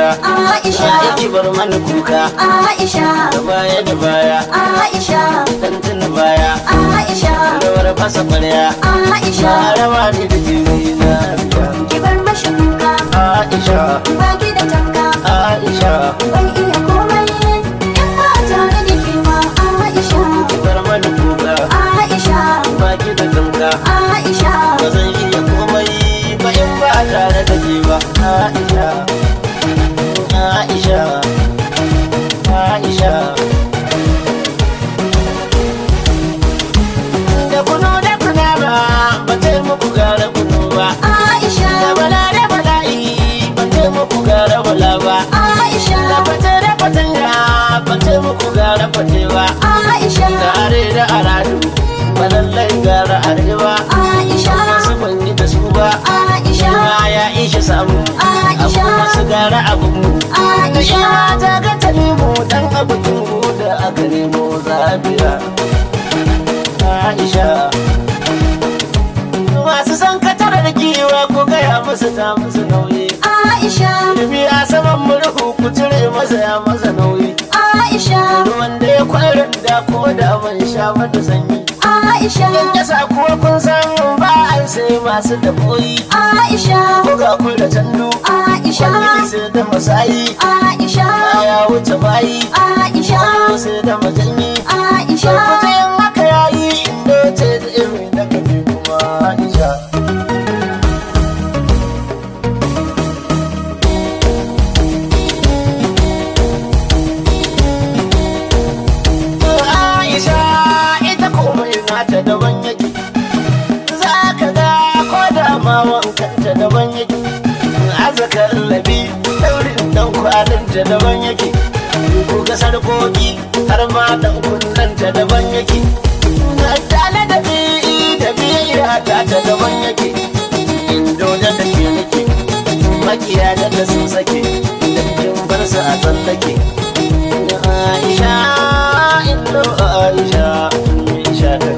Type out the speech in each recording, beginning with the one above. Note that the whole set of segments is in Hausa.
kuka Aisha. ya ki bar mana kuka Aisha da baya da baya Aisha dan tuna baya Aisha rawar fasa kwarya Aisha na rawa ne da jini na ki bar mashi kuka Aisha baki da tanka Aisha ban iya komai in ba tare da ke ba Aisha ki bar mana kuka Aisha baki da tamka Aisha ba zan iya komai ba in ba tare da ke ba Aisha Aisha Aisha da kuno da kuna ba ba ta muku gara kuno ba da Aisha bala da bala'i ba ta muku gara bala ba da Aisha fata da fatanya ba ta muku gara fate ba Aisha da are da aradu ba lallai gara arewa Aisha wasu ban yi da su ba Aisha ma ya ishe samu Aisha. abu masu gara abu mu Aisha. Ina ta ga ta nemo dan abu da aka nemo zabiya Aisha masu san katar da giwa ko gaya musu ta musu nauyi Aisha Ilimi a saman murhu ku cire masa ya masa nauyi Aisha ruwan da ya kwarin da ko da ban sha mata sanyi Aisha in yasa kuwa kun san ba an sai masu daboyi Aisha ko ga kun da tandu Aisha kwalli sai da masayi Aisha ya wuce bayi Aisha ko sai da majanyi Aisha Kuta yin haka yayi inda ce da irin da kaje kuma Aisha Aisha ita komai nata daban yake za ka ga ko da ma wankanta daban yake azaka labi daurin dan kwalinta daban yake ko ga sarkoki har ma dan kunnanta daban yake tale da bi da biya ta ta daban yake indo da da ke nake makiya da da sun sake da kin bar su a tsallake Aisha indo Aisha Aisha ta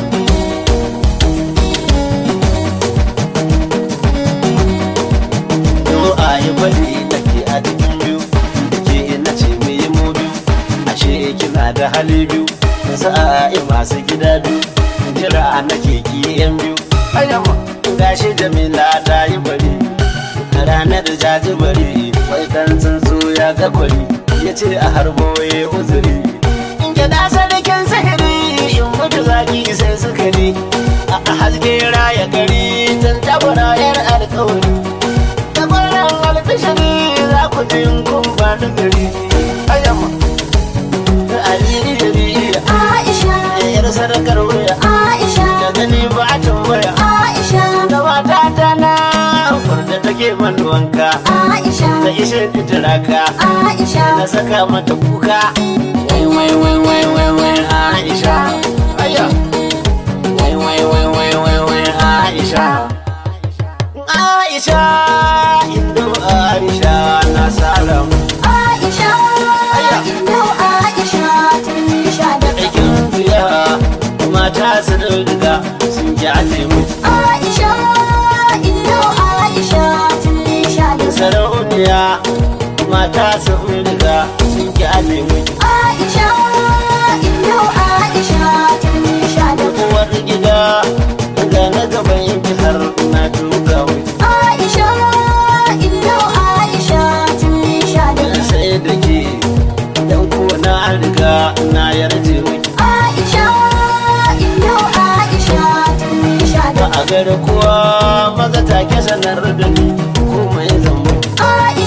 Yo ayi bari nake a cikin biyu ke ina ce me yi mu biyu ashe kina da hali biyu sa'a masu gida biyu jira nake ki yan biyu ayyama gashi Jamila ta yi bari a ranar jaji bari wai dan tsuntsu ya ga kwari ya ce a harbo ya uzuri in gida sarkin sihiri in mutu zaki sai sukari a haske raya gari tun tabara yar alkawari da kwanan alfishari za ku ji in kun bani gari ayyama da aliri Aisha yar sadakar wuya Aisha da gani ba a tambaya Aisha da mata ta na da take man wanka Aisha da ishe fitiraka Aisha na saka mata kuka wai wai wai wai wai wai Aisha aya wai wai wai wai wai wai Aisha Aisha indo Aisha na salam Aisha Indo Aisha tun sha da aikin fiya mata su riga sun ji a mu Aisha Indo Aisha tun sha da sarauniya mata su riga sun ji a mu Aisha Indo Aisha tun sha da uwar gida ga na gaban yanki har na duka mu Aisha Indo Aisha tun sha da sai da ke dan ko na riga na yarje miki Aisha Indo Aisha tun sha ba da a gari kowa maza take sanar da ni komai zan mutu Aisha